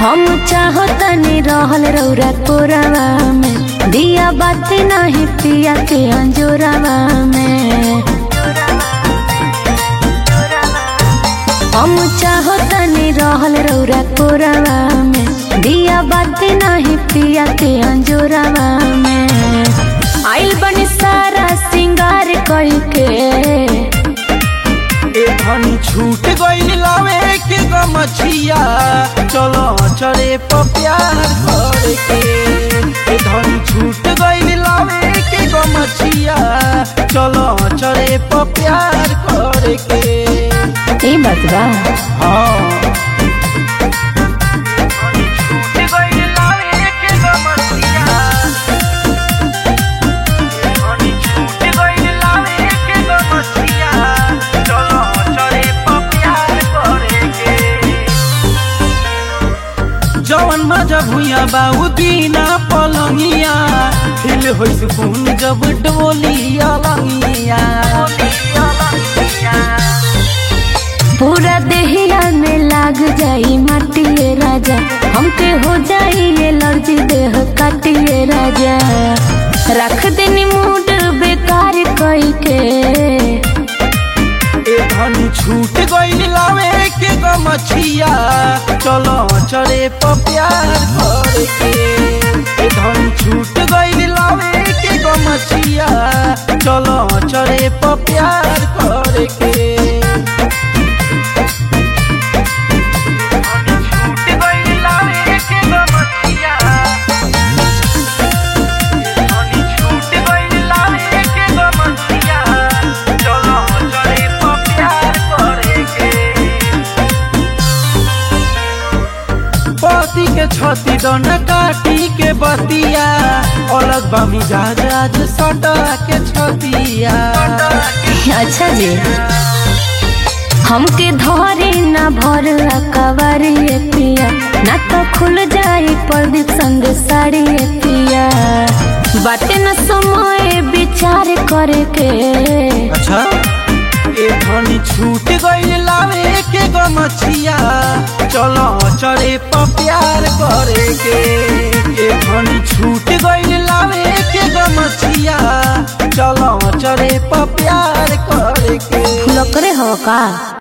हम चाहतनी रहल रौरा कोरवा में दिया बाती नहीं पिया के अंजोरवा में हम चाहतनी रहल रौरा कोरवा में दिया बाती नहीं पिया के अंजोरवा में आइल बनी सारा सिंगार कई के ए धनी छूट गइल लावे के गमछिया चलो चढ़े प प्यार करे के ए धनी छूट गइल लावे के गमछिया चलो चढ़े प प्यार करे के ई बात बा हाँ धनी छूट गइल लावे के गमछिया धनी छूट गइल लावे के गमछिया चलो चढ़े प प्यार करे के जवन मजा भुइया बाऊ दीना पलंगिया हिल होइ सुकून जब डोली अलंगिया पूरा देहिया में लाग जाई माटिए राजा हमके हो जाई एलर्जी देह काटिए राजा रख देनी मूड बेकार कई के ए धनी छूट गइल लावे के गमछिया चलो चढ़े प प्यार करे के ए धनी छूट गइल लावे के गमछिया चलो चढ़े प प्यार करे के छूट गइल लावे के गमछिया धनी छूट गइल लावे के गमछिया चलो चढ़े प प्यार करे के पति के छती दन काटी के बतिया अलग बा मिजाज आज सटा के छतिया अच्छा जी हमके धरे न भर कवारी पिया ना तो खुल जाई प्रदीप संग साड़ी पिया बाटे न समय विचार करे के अच्छा ए धनी छूट गइल लावे के गमछिया चलो चढ़े प प्यार करे के ए धनी छूट गइल लावे के गमछिया चलो चढ़े प प्यार करे के लकरे हो का